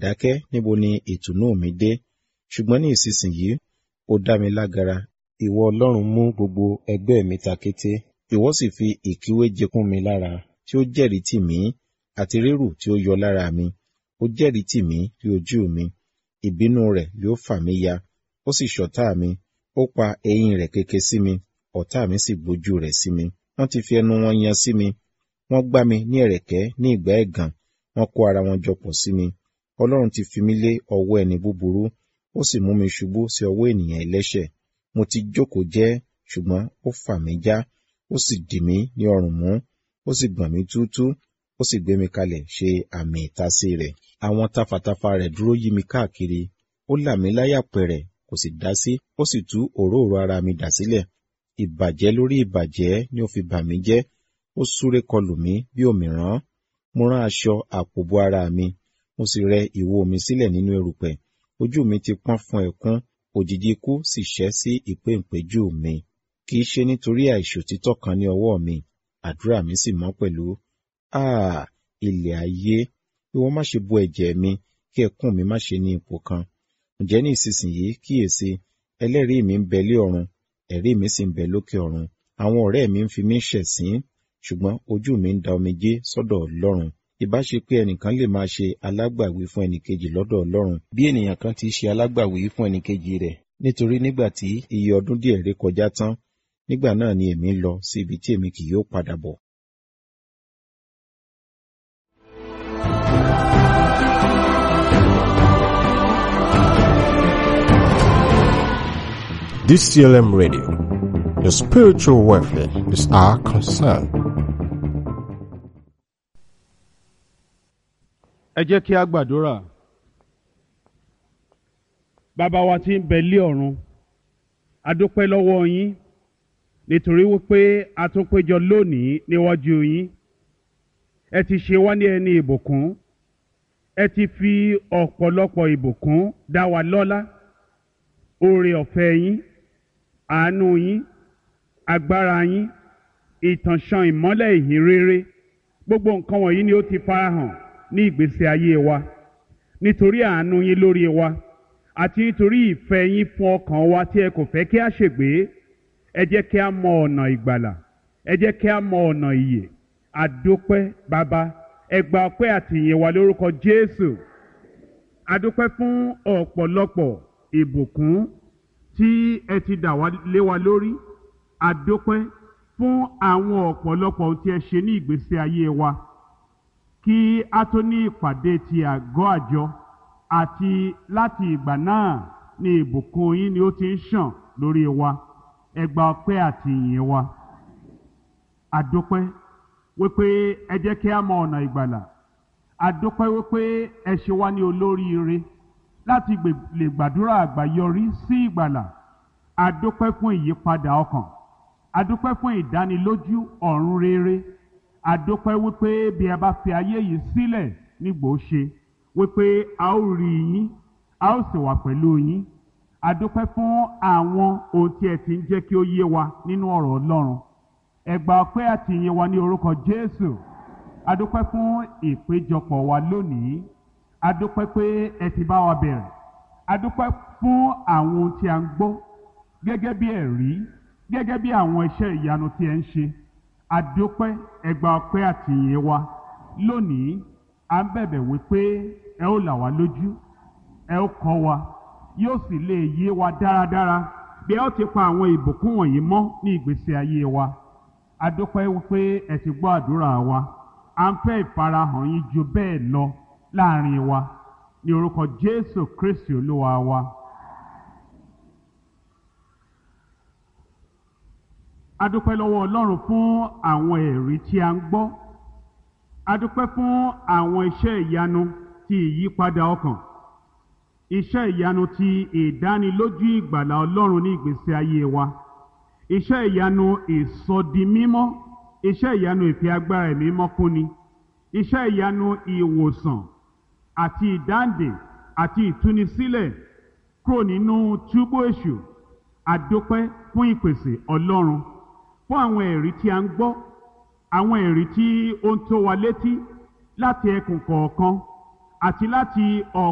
dákẹ́ níbo ni ìtùnú mi dé ṣùgbọ́n ní ìsinsìnyí ó dá mi lágara ìwọ ọlọ́run mú gbogbo ẹgbẹ́ mi ta kété ìwọ sì fi ìkíwé jekún mi lára tí ó jẹ́rìí tì mí àti rírù tí ó yọ lára mi ó jẹ́rìí tì mí rí ojú mi ìbínú rẹ̀ yóò fà mí ya ó sì ṣọ̀tá mi ó pa eyín rẹ̀ keke sí mi ọ̀tá mi sì gbójú rẹ̀ sí mi wọ́n ti fi ẹnu wọn yan sí mi wọ́n gbá mi ní ẹ̀rẹ̀kẹ́ ní ìgbà ẹ̀gàn wọ́n kó ara wọn jọ pọ̀ sí mi ọlọ́run ti fi mí lé ọwọ́ ẹni búburú ó sì mú mi ṣubú sí ọwọ́ ènìyàn ẹlẹ́ṣẹ̀ mo ti jókòó jẹ́ ṣùgbọ́n ó fà mí já ó sì dì mí ní ọrùn mú ó sì gbọ̀n mí túútú ó sì gbé mi kalẹ̀ ṣe àmì ìtasí rẹ̀ àwọn tafàtafà rẹ̀ dúró yí mi káàkiri ó là mí láyà pẹ̀rẹ̀ kò sì dá sí ó sì tú òróòro ara mi dà sílẹ̀ ìbàjẹ́ lórí ìbàjẹ́ ni ó fi bà mí jẹ́ ó súré kọlù mí bí òmìrán mo rán aṣọ àpòbò ara mi mo sì rẹ ìwo mi sílẹ̀ nínú erùpẹ̀ ojú mi ti pọ́n fún ẹkún òjìji ikú sì ṣẹ́ sí ìpéǹpéjú mi kì í ṣe nítorí àìṣòtítọ́ kan ní ọwọ́ mi àdúrà mi sì mọ́ pẹ̀lú áà ilẹ̀ ayé ìwọ má ṣe bo ẹ̀jẹ̀ mi kí ẹkún mi má ṣe ní ipò kan ǹjẹ́ ní ìsinsìnyí kíyèsí ẹlẹ́rìí mi ń bẹ lé ọ̀run ẹ̀rí mi sì ń bẹ lókè ọ̀run àwọn ọ̀rẹ́ mi ń fi mí ṣẹ̀sín ṣùgbọ́n ojú mi ń da omijé sọ́dọ̀ ọlọ́run ìbá ṣe pé ẹnìkan lè máa ṣe alágbàwí fún ẹnìkejì lọ́dọ̀ ọlọ́run bí ènìyàn kan ti ṣe alágbàwí fún ẹnìkejì rẹ̀ nítorí nígbà tí iye ọdún díẹ̀ ré kọjá tán nígbà náà ni èmi ń lọ sí ibi tí èmi kì yóò padà bọ̀. DCLM Radio. Your spiritual welfare is our concern. ẹ jẹ́ kí a gbàdúrà bàbá wa tí ń bẹ lé ọ̀run a dúpẹ́ lọ́wọ́ yín nítorí wípé a tún péjọ lónìí níwájú yín ẹ ti ṣe wá ní ẹni ìbùkún ẹ ti fi ọ̀pọ̀lọpọ̀ ìbùkún dá wa lọ́lá oore ọ̀fẹ́ yín àánú yín agbára yín ìtànṣán ìmọ́lẹ̀ ìhìn rere gbogbo nǹkan wọ̀nyí ni ó ti farahàn ní ìgbésí ayé wa nítorí àánú yín lórí wa àti nítorí ìfẹ́ yín fún ọkàn wa tí ẹ kò fẹ́ kí a ṣègbé ẹ jẹ́ kí a mọ ọ̀nà ìgbàlà ẹ jẹ́ kí a mọ ọ̀nà ìyè àdópẹ́ bàbá ẹ gba ọpẹ́ àti ìyìn wa lórúkọ Jésù àdópẹ́ fún ọ̀pọ̀lọpọ̀ ìbùkún tí ẹ ti dà wá lé wa lórí àdópẹ́ fún àwọn ọ̀pọ̀lọpọ̀ ohun tí ẹ ṣe ní ìgbésí ayé wa kí a tó ní ìpàdé ti àgọ́ àjọ àti láti ìgbà náà ni ìbùkún yín ni ó ti ń ṣàn lórí wa ẹ gba ọpẹ́ àti ìyìn wa àdópẹ́ wípé ẹ jẹ́ kí a mọ ọ̀nà ìgbàlà àdópẹ́ wípé ẹ ṣe wá ní olóríire láti lè gbàdúrà àgbáyọrí sí ìgbàlà àdópẹ́ fún ìyípadà ọkàn àdópẹ́ fún ìdánilójú ọ̀run rere àdópẹ́ wípé bí a bá fi ayé yìí sílẹ̀ nígbò ṣe wípé a ó rí yín a ó sì wà pẹ̀lú yín àdópẹ́ fún àwọn ohun tí ẹ ti ń jẹ́ kí ó yé wa nínú ọ̀rọ̀ Ọlọ́run ẹ gba ọpẹ́ àti ìyìn wa ní orúkọ Jésù àdópẹ́ fún ìpéjọpọ̀ wa lónìí àdópẹ́ pé ẹ ti bá wa bẹ̀rẹ̀ àdópẹ́ fún àwọn ohun tí a ń gbọ́ gẹ́gẹ́ bí ẹ̀rí gẹ́gẹ́ bí àwọn iṣẹ́ ìyanu tí ẹ ń ṣe àdópẹ́ ẹgbà ọpẹ́ àti ìyìn wa lónìí à ń bẹ̀bẹ̀ wípé ẹ ó là wá lójú ẹ ó kọ́ wa yóò sì lè yé wa dáradára bí ẹ ó ti pa àwọn ìbùkún wọ̀nyí mọ́ ní ìgbésí ayé wa àdópẹ́ wípé ẹ ti gbọ́ àdúrà wa à ń fẹ́ ìfarahàn yín ju bẹ́ẹ̀ lọ láàrin wa ní orúkọ Jésù Kristi Olúwa wa. adúpẹ́ lọ́wọ́ ọlọ́run fún àwọn ẹ̀rí tí a ń gbọ́ adúpẹ́ fún àwọn iṣẹ́ ìyanu ti ìyípadà ọkàn iṣẹ́ ìyanu ti ìdánilójú ìgbàlà ọlọ́run ní ìgbésí ayé wa iṣẹ́ ìyanu ìsọdimímọ́ iṣẹ́ ìyanu ìfi agbára ẹ̀mí mọ́ fúnni iṣẹ́ ìyanu ìwòsàn àti ìdáǹdè àti ìtúnisílẹ̀ kúrò nínú túbú èṣù adúpẹ́ fún ìpèsè ọlọ́run fún àwọn ẹ̀rí tí a ń gbọ́ àwọn ẹ̀rí tí ó ń tó wa létí láti ẹkùn kọ̀ọ̀kan àti láti ọ̀